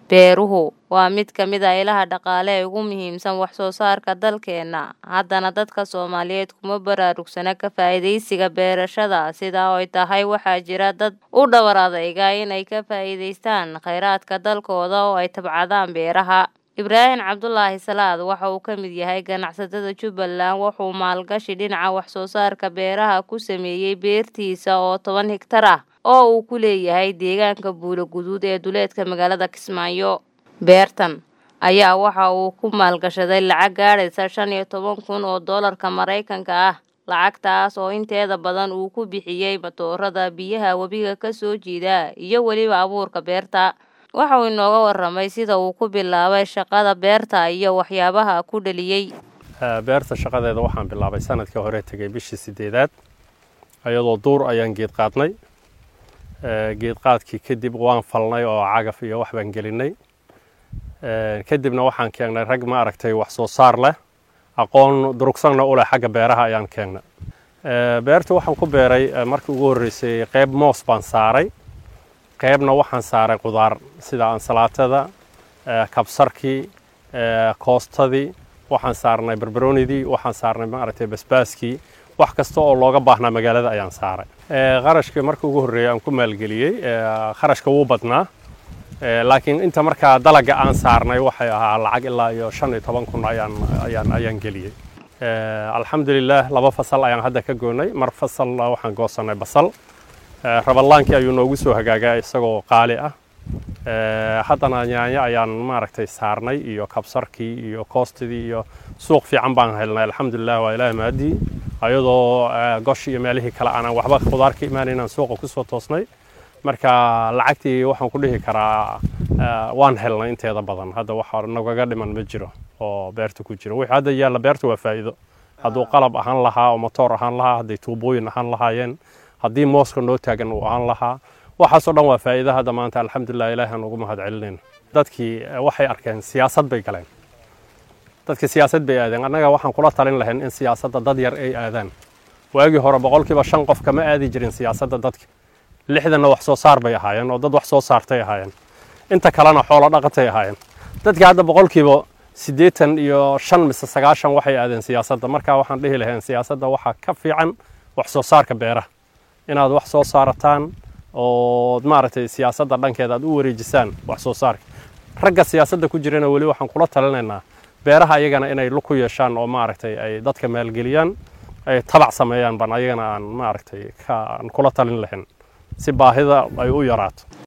Beeruhu waa mid ka mid ah ilaha dhaqaale ee ugu muhiimsan wax soo saarka dalkeena. Haddana dadka Soomaaliyeed kuma baraarugsana ka faa'iidaysiga beerashada sida ay tahay waxaa jira dad u dhawr adeyga inay ka faa'iidaystaan kheyraadka dalkooda oo ay tabcadaan beeraha. Ibraahin Cabdulaahi Salaad waxa uu ka mid yahay ganacsatada Jubbaland wuxuu maalgashi dhinaca wax soo saarka beeraha ku sameeyay beertiisa oo toban hektar ah oo uu ku leeyahay deegaanka Buuro Guduud ee duleedka magaalada Kismaayo. Beertan ayaa waxa uu ku maalgashaday lacag gaadhaysa shan iyo toban kun oo doolarka Mareykanka ah lacagtaas oo inteeda badan uu ku bixiyay matoorada biyaha webiga ka soo jiida iyo weliba abuurka beerta. Waxa uu inooga warramay sida uu ku bilaabay shaqada beerta iyo waxyaabaha ku dhaliyay. beerta shaqadeeda waxaan bilaabay sanadkii hore tegay bishii sideedaad ayadoo duur ayaan geed qaadnay geed qaadkii kadib waan falnay oo cagaf iyo wax baan gelinay kadibna waxaan keenay rag ma aragtay wax soo saar leh aqoon durugsanna u leh xagga beeraha ayaan keenay beerta waxaan ku beeray markii ugu horreysay qayb moos baan saaray qaybna waxaan saaray qudaar sida ansalaatada kabsarkii koostadii waxaan saarnay barbaroonidii waxaan saarnay maaragtay basbaaskii wax kasta oo looga baahnaa magaalada ayaan saaray qarashkii markii ugu horreeyay aan ku maalgeliyey kharashka wuu badnaa laakiin inta markaa dalaga aan saarnay waxay ahaa lacag ilaa iyo shan iyo toban kun ayaan ayaan ayaan geliyey alxamdulilah laba fasal ayaan hadda ka goynay mar fasal waxaan goosanay basal rabalaankii ayuu noogu soo hagaagaa isagoo qaali ah haddana yaanyo ayaan maaragtay saarnay iyo kabsarkii iyo koostidii iyo suuq fiican baan helnay alxamdulilah waa ilaahi maadii ayadoo gosh iyo meelihii kale aanan waxba khudaar ka imaanaynaan suuqa kusoo toosnay marka lacagtii waxaan ku dhihi karaa waan helnay inteeda badan hadda waxa nagaga dhiman ma jiro oo beerta ku jiro wixii hadda yaalla beerta waa faa'iido hadduu qalab ahaan lahaa oo motoor ahaan lahaa hadday tuubooyin ahaan lahaayeen haddii mooska noo taagan uu ahaan lahaa waxaasoo dhan waa faa'iido hadda maanta alxamdulilah ilaahan ugu mahad celinayna dadkii waxay arkeen siyaasad bay galeen dadkii siyaasad bay aadeen annaga waxaan kula talin lahayn in siyaasadda dad yar ay aadaan waagii hore boqolkiiba shan qof kama aadi jirin siyaasadda dadka lixdanna wax soo saar bay ahaayeen oo dad wax soo saartay ahaayeen inta kalena xoolo dhaqatay ahaayeen dadka hadda boqolkiiba siddeetan iyo shan mise sagaashan waxay aadeen siyaasadda marka waxaan dhihi lahayn siyaasadda waxaa ka fiican wax soo saarka beeraha inaad wax soo saarataan oo maaragtay siyaasadda dhankeeda aad u wareejisaan wax soo saarka ragga siyaasadda ku jirana weli waxaan kula talinaynaa beeraha ayagana inay lug ku yeeshaan oo maaragtay ay dadka maalgeliyaan ay tabac sameeyaan baan ayagana aan maaragtay aan kula talin lahayn si baahida ay u yaraato